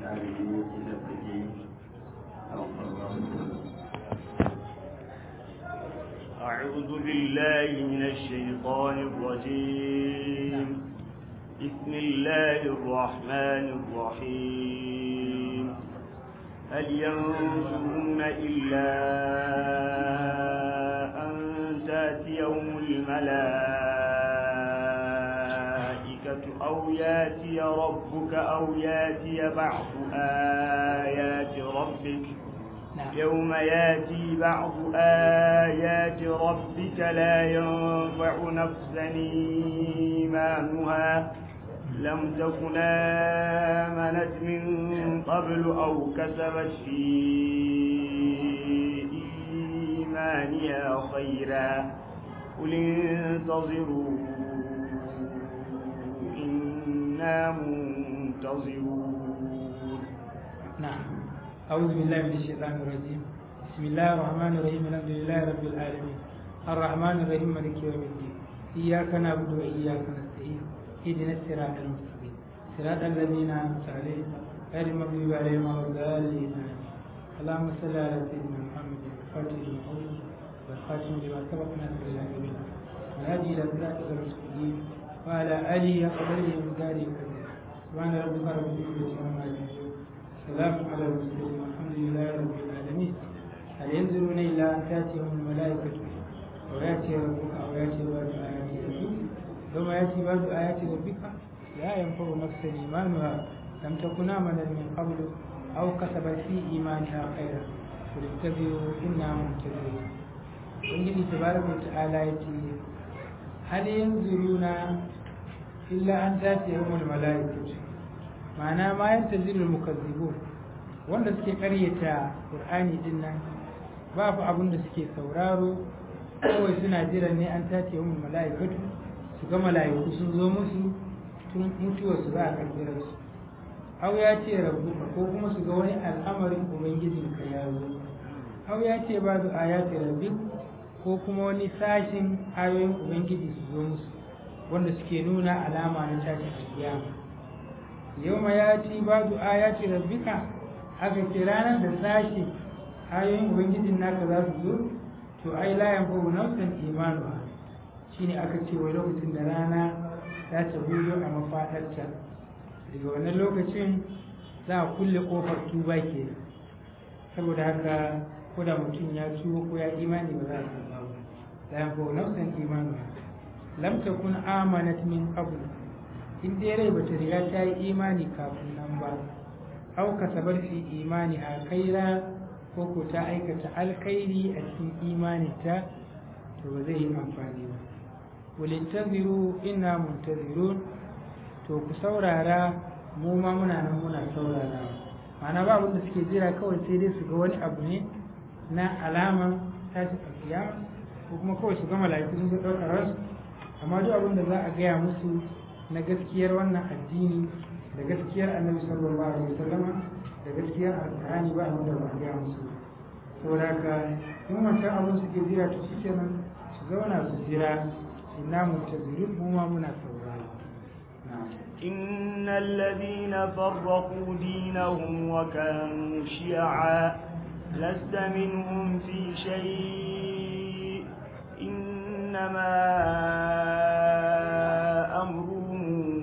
ɗalibi yake da take أعوذ بالله من الشيطان الرجيم بسم الله الرحمن الرحيم هل ينظرون إلا أن تاتيهم الملائكة أو ياتي ربك أو ياتي بعض آيات ربك يوم ياتي بعض آيات ربك لا ينفع نفسا إيمانها لم تكن آمنت من قبل أو كسبت في إيمانها خيرا قل انتظروا إنا منتظرون نعم أعوذ بالله من الشيطان الرجيم بسم الله الرحمن الرحيم الحمد لله رب العالمين الرحمن الرحيم مالك يوم الدين إياك نعبد وإياك نستعين اهدنا الصراط المستقيم صراط الذين أنعمت عليهم غير المغضوب عليهم ولا الضالين اللهم صل على سيدنا محمد الفاتح لما أغلق والخاتم لما سبق ناصر الله بالله والهادي إلى صراطك المستقيم وعلى آله وقدره ومقداره الكبير سبحان ربك رب العزة عما يصفون سلام على المرسلين والحمد لله رب العالمين هل ينظرون إلا أن تأتيهم الملائكة أو يأتي ربك أو يأتي بعض آيات ربك ثم يأتي بعض آيات ربك لا ينفع نفسا إيمانها لم تكن آمنت من قبل أو كسبت في إيمانها خيرا قل اتبعوا إنا منتظرون ubangiji tabaraka wa ta'ala ya ce hal yanzuruna illa an tace yawmul malaikatu ma'ana ma yantazirul mukazzibun wanda suke karyata qur'ani din nan babu abin da suke sauraro kawai suna jiran ne an tace yawmul malaikatu su ga malaiku sun zo musu tun mutuwar su za a karbirar su aw ya ce rabbuka ko kuma su ga wani al'amarin ubangijinka ya zo aw ya ce ba zu ayati rabbik ko kuma wani sashin ayoyin ubangiji su zo musu wanda suke nuna alama na tashin alkiyama yau ma ya ci ba zu ayati rabbika aka ce ranar da sashi ayoyin ubangijin naka za su zo to ai la yanfa'u nafsan imanuha shine aka ce wai lokacin da rana za ta hudo a mafaɗarta daga wannan lokacin za a kulle ƙofar tuba ke saboda haka ko da mutum ya tuba ko ya imani ba za a tuba ba la yanfa'u nafsan imanuha lam takun amanat min qabl in dai rai bata riga ta yi imani kafin nan ba au kasabar fi imani a kaira ko ko ta aikata alkhairi a cikin imaninta to ba zai yi amfani ba walintaziru inna muntazirun to ku saurara mu ma muna nan muna saurara ma'ana ba abin da suke jira kawai sai dai su ga wani abu ne na alama tashi alkiyama ko kuma kawai su ga mala'iku sun ga ɗaukar rasu amma duk abin da za a gaya musu na gaskiyar wannan addini da gaskiyar annabi sallallahu alaihi wasallam da gaskiyar alƙur'ani ba abin da ba a gaya musu saboda haka in wancan abin suke jira to suke nan su zauna su jira inna muntazirun mu ma muna saurara إن الذين فرقوا دينهم وكانوا شيعا لست منهم في شيء إنما أمرهم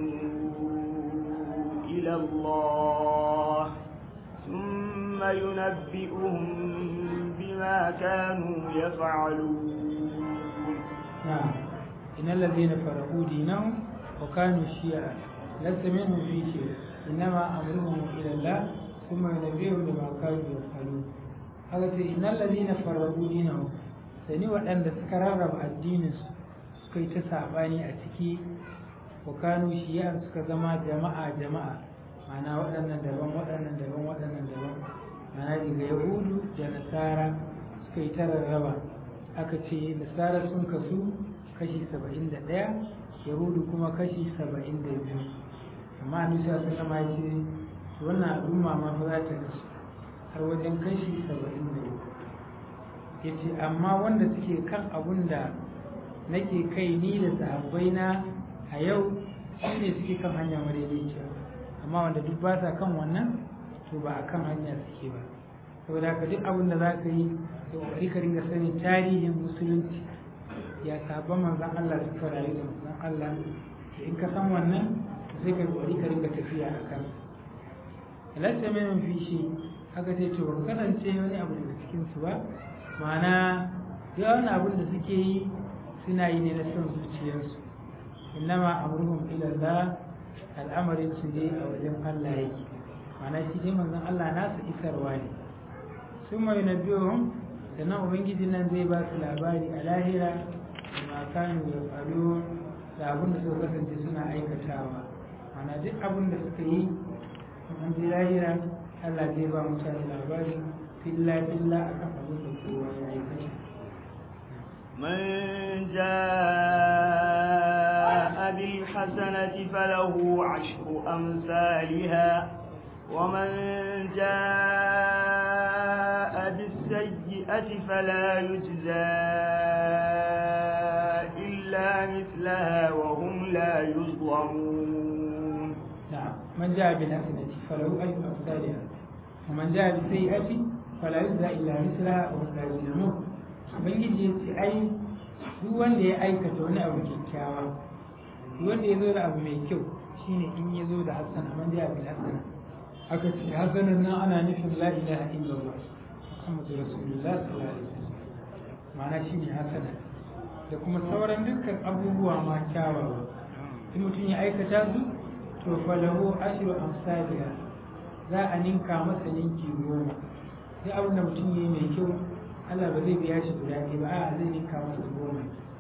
إلى الله ثم ينبئهم بما كانوا يفعلون نعم إن الذين فرقوا دينهم وكانوا شيعا لست منهم في شيء إنما أمرهم إلى الله ثم ينبئهم بما كانوا يفعلون haka ce innal ladina farraqu dinahum sani waɗanda suka rarraba addininsu suka yi ta saɓani a ciki wa kanu shi'an suka zama jama'a jama'a ma'ana waɗannan daban waɗannan daban waɗannan daban ma'ana daga yahudu da nasara suka yi ta rarraba aka ce nasara sun kasu kashi saba'in da ɗaya yahudu kuma kashi saba'in da biyu amma a nisa sun kama ya ce wannan al'umma ma fa za ta kasu har wajen kashi saba'in da biyu ya ce amma wanda suke kan abun da nake kai ni da sahabbai na a yau shi ne suke kan hanya madaidaiciya amma wanda duk ba sa kan wannan to ba a kan hanya suke ba saboda haka duk abin da za ka yi da kokari ka ringa sanin tarihin musulunci ya sabon manzon Allah suka rayu da manzon Allah da in ka san wannan sai ka kokari ka ringa tafiya a kan lasta mai fi shi haka sai to ba kasance wani abu daga cikin su ba ma'ana yawan abin da suke yi suna yi ne na son zuciyarsu innama amruhum ila Allah al'amarin su ne a wajen Allah yake ma'ana shi dai manzon Allah nasu isarwa ne sun mai na biyun sannan ubangiji nan zai ba su labari a lahira da makanu ya faru da abin da suka kasance suna aikatawa mana duk abin da suka yi an ji lahira Allah zai ba mutane labari filla filla a kan abin da kowa ya aikata من جاء بالحسنة فله عشر أمثالها ومن جاء بالسيئة فلا يجزى إلا مثلها وهم لا يظلمون نعم من جاء بالحسنة فله أجر أمثالها ومن جاء بالسيئة فلا يجزى إلا مثلها وهم لا يظلمون ubangiji ya ce ai duk wanda ya aikata wani abu kyakkyawa duk wanda ya zo da abu mai kyau shine in ya zo da hasana man ja bil hasana aka ce hasanan nan ana nufin la ilaha illallah muhammadu rasulullah sallallahu alaihi wasallam ma'ana shine hasana da kuma sauran dukkan abubuwa ma kyawawa in mutum ya aikata su to falahu ashru amsalha za a ninka masa ninki goma duk abin da mutum ya yi mai kyau Allah ba zai biya shi guda ɗaya ba a zai ninka masa goma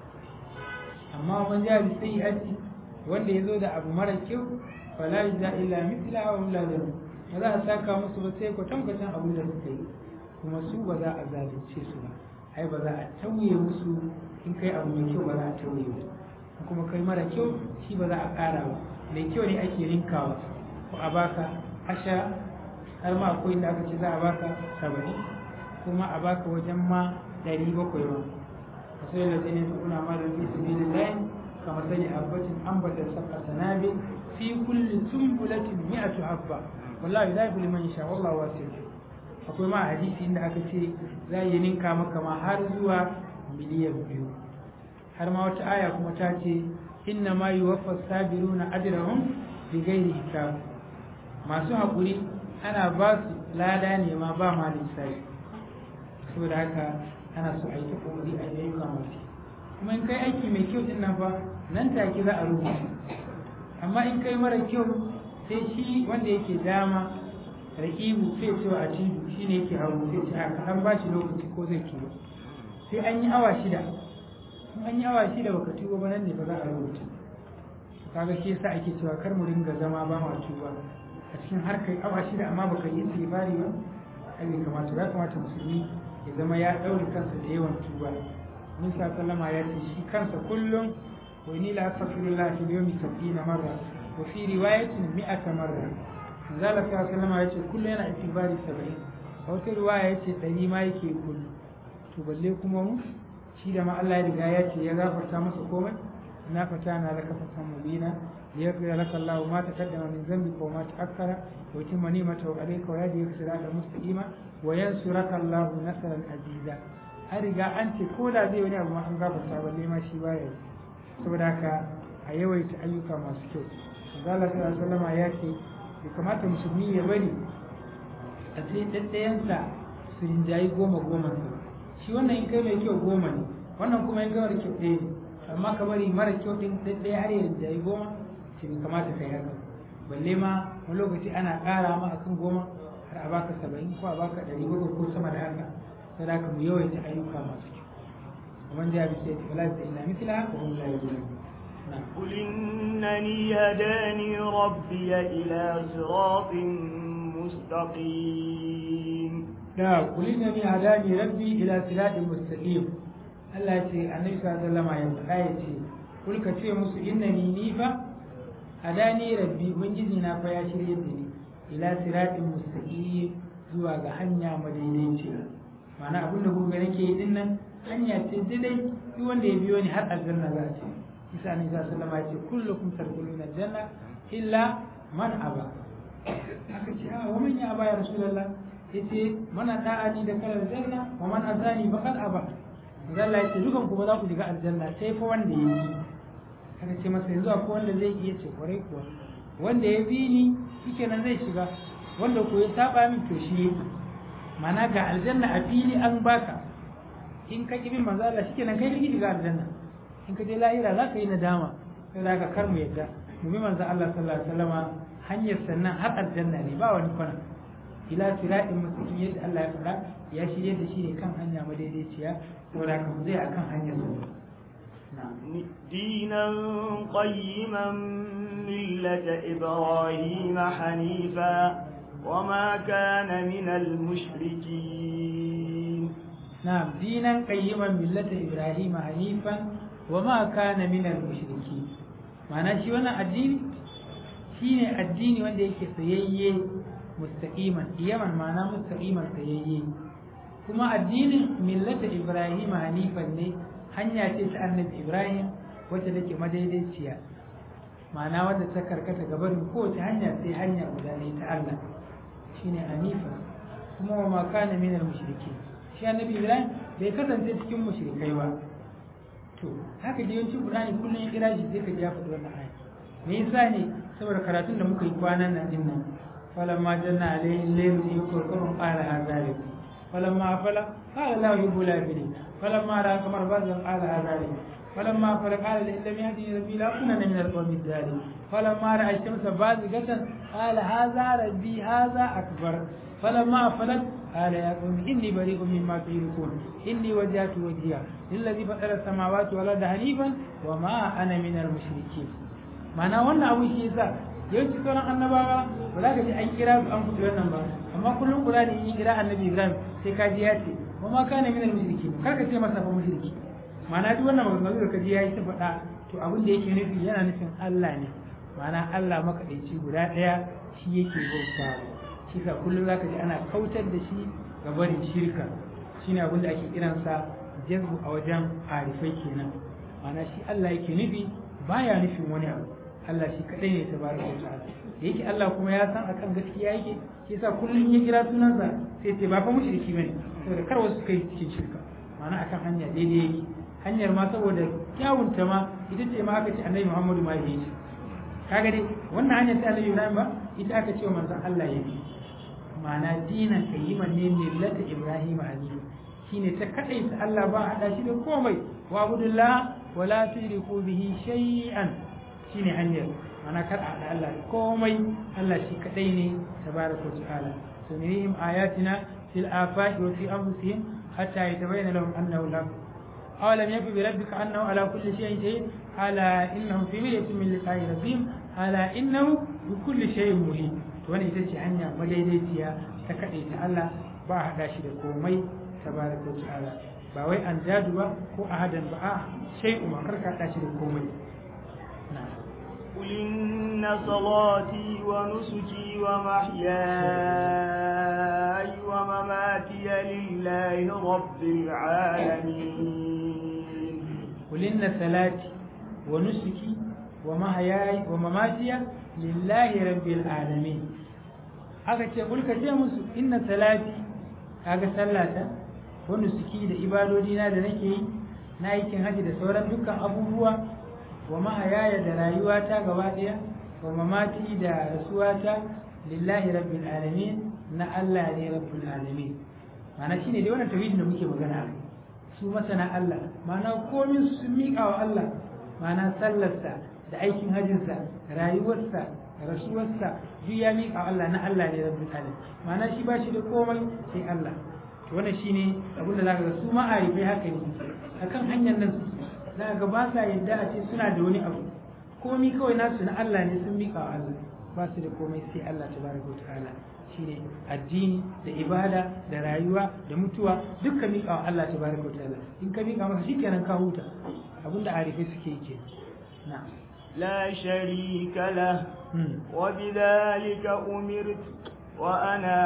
amma man ja bi sayyi'ati wanda ya zo da abu mara kyau fala yajza illa mithla wa hum la yuzlamun ba za a saka musu ba sai kwatankwacin abin da suka yi kuma su ba za a zalunce su ba ai ba za a tauye musu in kai abu mai kyau ba za a tauye ba kuma kai mara kyau shi ba za a ƙara ba mai kyau ne ake rinkawa ko a baka asha har ma akwai inda aka ce za a baka saba'in kuma a baka wajen ma ɗari bakwai ba a sai da zai kuna ma da fi sabilin layin kama sani abbatin ambata saka sanabi fi kulli tumbulatin mi'atu habba wallahi la yafli man sha wallahu wasi'un akwai ma hadisi inda aka ce za yi ninka maka ma har zuwa miliyan biyu har ma wata aya kuma ta ce inna ma yuwaffa sabiruna ajrahum bi ghairi hisab masu haƙuri ana ba su lada ne ma ba ma lissafi saboda haka ana so a yi ta ƙoƙari a yi ayyuka masu kuma in kai aiki mai kyau din nan fa nan take za a rubuta amma in kai mara kyau sai shi wanda yake dama rakibu sai ce wa atibu shi ne yake hagu sai ce haka an ba shi lokaci ko zai tuba sai an yi awa shida in an yi awa shida baka tuba ba nan ne ba za a rubuta kaga shi yasa ake cewa kar mu ringa zama ba ma tuba a cikin harkar awa shida amma baka yi istighfari ba ai bai kamata ya kamata musulmi ya zama ya daure kansa da yawan tuba mun sa sallama ya ce shi kansa kullum wa ni la astaghfirullah fi yawmi 70 marra wa fi riwayatin 100 marra zala sa sallama ya ce kullum yana istighfari 70 a wata riwaya ya ce 100 ma yake kullum to balle kuma mu shi da ma Allah ya riga ya ce ya gafarta masa komai na fata na laka fatan mubina ليغفر لك الله ما تقدم من ذنبك وما تأخر ويتم نعمته عليك ويهديك صراطا مستقيما وينصرك الله نصرا عزيزا an riga an ce ko da zai wani abu ma an gafarta balle ma shi baya yi saboda haka a yawaita ayyuka masu kyau Allah sallallahu alaihi ya ce bai kamata musulmi ya bari a ce ɗaɗɗayansa su rinjayi goma goma shi wannan in kai mai kyau goma ne wannan kuma in kai mara kyau ɗaya ne amma ka bari mara kyau ɗin ɗaya har ya rinjayi goma ce bai kamata ka yi haka balle ma wani lokaci ana ƙara ma akan goma har a baka saba'in ko a baka ɗari bakwai ko sama da haka sai da mu yawaita ayyuka masu kyau ومن جاء بالسيئة فلا يجزى إلا مثلها وهم لا يظلمون قل إنني هداني ربي إلى صراط مستقيم لا قل إنني هداني ربي إلى صراط مستقيم Allah ce annabi sallallahu alaihi wasallam ya ce kul ka ce musu innani ni fa hadani rabbi ubangiji na fa ya shirye da ni ila siratin mustaqim zuwa ga hanya madaidaiciya ma'ana abin da kuka nake yi din nan hanya ce daidai duk wanda ya biyo ni har aljanna za a ce isa ne za su lama ce kullukum tadkhuluna aljanna illa man aba aka ce a wa man ya aba ya rasulullah yace mana da'ani da kalar janna wa man azani faqad aba manzo Allah yace dukan ku ba za ku shiga aljanna sai fa wanda ya yi aka ce masa yanzu akwai wanda zai iya ce kwarai kuwa wanda ya bi ni shikenan zai shiga wanda ko ya saba min to shi yake mana ga aljanna a fili an baka in ka ƙi bin manzo Allah shikenan kai kake shiga aljanna in ka je lahira za ka yi nadama sai za ka kar mu yadda mu bi manzo Allah sallallahu alaihi wasallama hanyar sannan har aljanna ne ba wani kwana ila siratin mustaqim yadda Allah ya faɗa ya shirye da shi ne kan hanya madaidaiciya saboda ka zai akan hanyar sa دينا قيما ملة إبراهيم حنيفا وما كان من المشركين نعم دينا قيما ملة إبراهيم حنيفا وما كان من المشركين معنى شي wannan addini shine addini wanda yake tsayayye mustaqiman iyaman ma'ana mustaqiman tsayayye kuma addinin millata Ibrahim hanifan ne hanya ce ta annabi Ibrahim wacce take madaidaiciya ma'ana wadda ta karkata gabarin kowace hanya sai hanya guda ne ta Allah shine hanifa kuma wa ma kana minal mushrikeen shi annabi ibrahim bai kasance cikin mushrikai ba to haka da yawancin qur'ani kullum ya kira shi sai ka ja faɗi wannan aya me yasa ne saboda karatun da muka yi kwanan nan din nan falamma janna alayhi layl yukurkurun qala hadha li falamma afala qala la yuhibbu al-afilin falamma ra kamar bazan qala hadha li فلما فلق قال لئن لم يهدني ربي لاكونن من القوم الظالمين فلما راى الشمس بازغه قال هذا ربي هذا اكبر فلما افلت قال يا قوم اني بريء مما تشركون اني وجهت وجهي للذي فطر السماوات والارض حنيفا وما انا من المشركين معنى wannan abu shi yasa yawanci sauran annabawa ba za ka ji an kira su an fito wannan ba amma kullum kula da yin kira annabi ibrahim sai ka ji ya ce wa ma kana min al-mushrikin kar ka ce masa fa mushriki ma'ana duk wannan maganganu da kaji yayi ta faɗa to abin da yake nufi yana nufin Allah ne ma'ana Allah makaɗaici guda ɗaya shi yake bauta shi ka kullum zaka ji ana kautar da shi ga barin shirka shine abin da ake kiransa jazbu a wajen arifai kenan ma'ana shi Allah yake nufi baya nufin wani abu Allah shi kadai ne tabaraka wa ta'ala da yake Allah kuma ya san akan gaskiya yake shi yasa kullum ya kira sunansa sai ce ba fa mushriki bane saboda kar wasu kai cikin shirka ma'ana akan hanya daidai yake hanyar ma saboda kyawunta ma ita ce ma aka ce annabi Muhammadu ma ya yi kaga dai wannan hanyar ta annabi Ibrahim ba ita aka ce wa manzon Allah ya bi ma'ana dinan qayyiman ne millata Ibrahim hanif shine ta kadai ta Allah ba hada shi da komai wa abudullah wa la tushriku bihi shay'an shine hanyar ma'ana kar a hada Allah komai Allah shi kadai ne tabaraka wa ta'ala sunirihim ayatina fil afaqi wa fi anfusihim hatta yatabayyana lahum annahu la أولم يكن بربك أنه على كل شيء شهيد ألا إنهم في مرية من لقاء ربهم ألا إنه بكل شيء مهين wani ita ce hanya madaidaiciya ta kaɗe ta Allah ba a haɗa shi da komai tabaraka wa ta'ala ba wai an jadu ba ko a hadan ba a shai umar karka haɗa shi da komai قل إن صلاتي ونسكي ومحياي ومماتي لله رب العالمين قل إن صلاتي ونسكي ومحياي ومماتي لله رب العالمين aka ce kulka ce musu inna salati kaga sallata wa nusuki da ibadodina da nake yi na aikin haji da sauran dukkan abubuwa wa mahayaya da rayuwata gaba ɗaya wa mamati da rasuwata lillahi rabbil alamin na Allah ne rabbil alamin ma'ana shine dai wannan tauhidin da muke magana su masana Allah ma'ana komin su sun miƙa wa Allah ma'ana sallarsa da aikin hajjinsa rayuwarsa rasuwarsa duk ya miƙa wa Allah na Allah ne rabbil alamin ma'ana shi ba shi da komai sai Allah to wannan shine abin da zaka ga su ma'arifai haka ne akan hanyar nan za ga ba sa yadda a ce suna da wani abu komi kawai nasu na Allah ne sun miƙa wa Allah ba su da komai sai Allah tabaraka wa ta'ala shine addini da ibada da rayuwa da mutuwa dukkan miƙa wa Allah tabaraka wa ta'ala in ka miƙa masa shikenan ka huta abinda arifai suke yi ke na'am لا شريك له وبذلك أمرت وأنا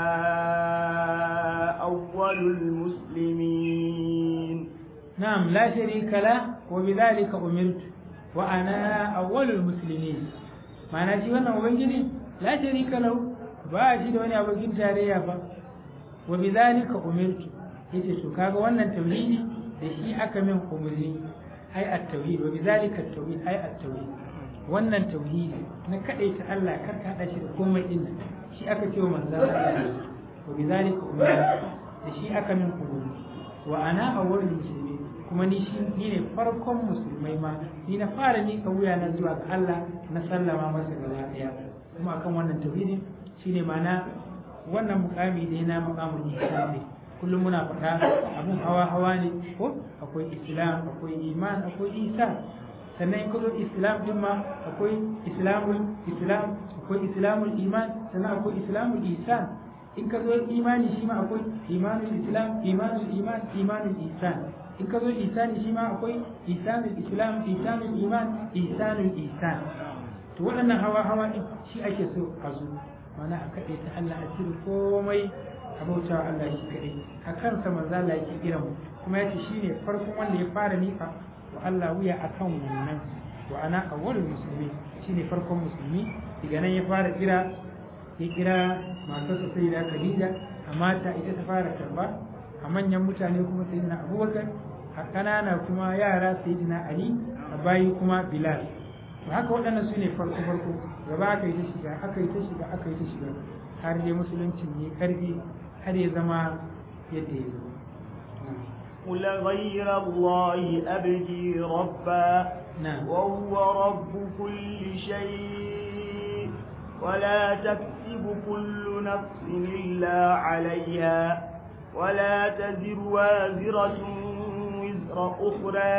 أول المسلمين نعم لا شريك له وبذلك أمرت وأنا أول المسلمين معنى شيء وانا ubangiji la sharika lahu ba shi da wani abokin tarayya ba wa bidhalika umirtu yace to kaga wannan tauhidi da shi aka min umurni ai at-tauhid wa bidhalika at-tauhid ai at-tauhid wannan tauhidi na kadaita Allah kar ka hada shi da komai din shi aka ce wa manzo Allah wa bidhalika umirtu da shi aka min umurni wa ana awwalul muslimin kuma ni shi ni ne farkon musulmai ma ni na fara ni wuya na zuwa ga Allah na sallama masa gaba daya kuma akan wannan tauhidin shine mana wannan mukami ne na mukamin ihsan ne kullum muna faɗa abun hawa hawa ne ko akwai islam akwai iman akwai isa sannan in ka zo islam din ma akwai islamul islam akwai islamul iman sannan akwai islamul ihsan in ka zo imani shi ma akwai imanul islam imanul iman imanul ihsan in ka zo ihsani shi ma akwai ihsanul islam ihsanul iman ihsanul ihsan to waɗannan hawa hawa din shi ake so a zo mana a kaɗai ta Allah a cire komai a bauta wa Allah shi kaɗai a kansa manzo Allah yake kiran mu kuma yace shine farkon wanda ya fara mika wa Allah wuya akan wannan wa ana awwalul muslimin shine farkon musulmi daga nan ya fara kira ya kira matarsa sai da Khadija a mata ita ta fara karba a manyan mutane kuma sayyidina Abubakar a ƙanana kuma yara sayyidina Ali a bayi kuma Bilal to haka waɗannan su ne farko farko gaba aka yi ta shiga aka yi ta shiga aka yi ta shiga har dai musuluncin ne karfi har ya zama yadda ya zo قل غير الله أبغي ربا نعم وهو رب كل شيء ولا تكسب كل نفس إلا عليها ولا تزر وازرة وزر أخرى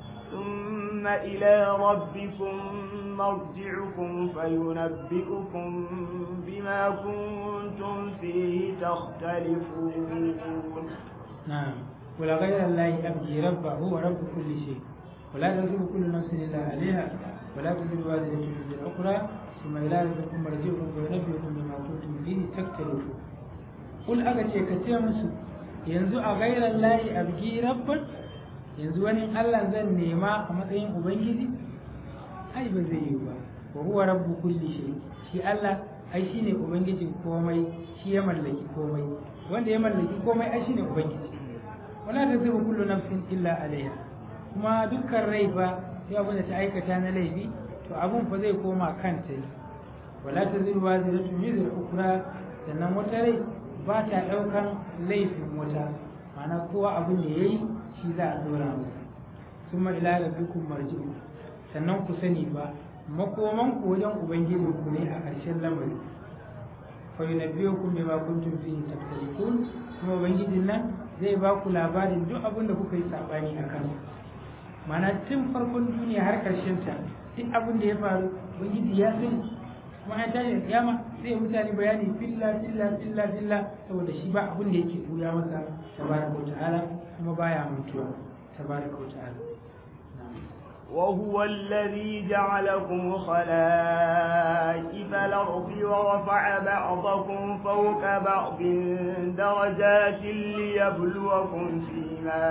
ثم إلى ربكم مرجعكم فينبئكم بما كنتم فيه تختلفون نعم ولا غير الله أبغي ربا هو رب كل شيء ولا تزر كل نفس إلا عليها ولا تزر وازرة وزر أخرى ثم إلى ربكم مرجعكم فينبئكم بما كنتم فيه تختلفون قل أغتي كتير مسو yanzu a gairar layi abgi rabban yanzu wani Allah zan nema a matsayin ubangiji ai ba zai yi ba wa huwa rabbu kulli shay shi Allah ai shine ubangijin komai shi ya mallaki komai wanda ya mallaki komai ai shine ubangiji wala tazibu kullu nafsin illa alaiha kuma dukkan rai ba sai abin da ta aikata na laifi to abun fa zai koma kanta ne wala tazibu waziratu wizra ukra sannan wata rai ba ta ɗaukan laifin wata mana kowa abin da ya yi shi za a dora masa sun ila rabbikum marji'u sannan ku sani ba makoman ku wajen ubangijin ku ne a ƙarshen lamari fa yunabbiukum bima kuntum fihi takhtalifun kuma ubangijin nan zai ba ku labarin duk abin da kuka yi sabani a kan mana tun farkon duniya har ƙarshen ta duk abin da ya faru ubangiji ya sani kuma an tashi kiyama sai mutane bayani filla filla filla filla saboda shi ba abin da yake buya masa tabaraka wa ta'ala kuma baya mutuwa tabaraka wa ta'ala وهو الذي جعلكم خلائف الأرض ورفع بعضكم فوق بعض درجات ليبلوكم فيما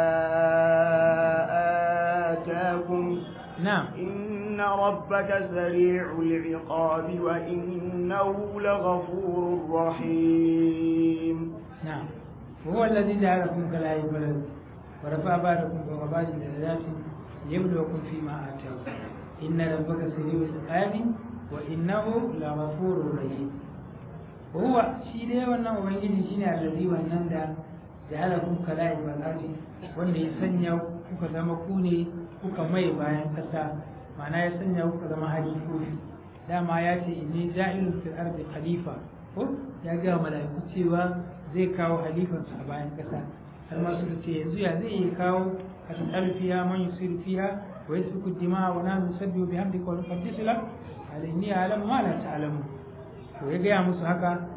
آتاكم نعم إن ربك سريع العقاب وإنه لغفور رحيم نعم وهو الذي جعلكم خلائف الأرض ورفع بعضكم فوق بعض درجات ليبلوكم فيما آتاكم إن ربك سريع العقاب وإنه لغفور رحيم وهو شيء ده wannan ubangiji shine allazi wannan da ja'alakum kala'i wal ardi wanda ya sanya kuka zama ku ne kuka mai bayan kasa ma'ana ya sanya kuka zama halifofi dama ya ce inni ja'ilun fil ardi khalifa ko ya ga mala'iku cewa zai kawo halifansa a bayan kasa har ma suka ce yanzu ya zai iya kawo أتسأل فيها من يصير فيها ويسفك الدماء ونحن نسبح بحمدك ونقدس لك قال إني أعلم ما لا تعلمون ويجي musu haka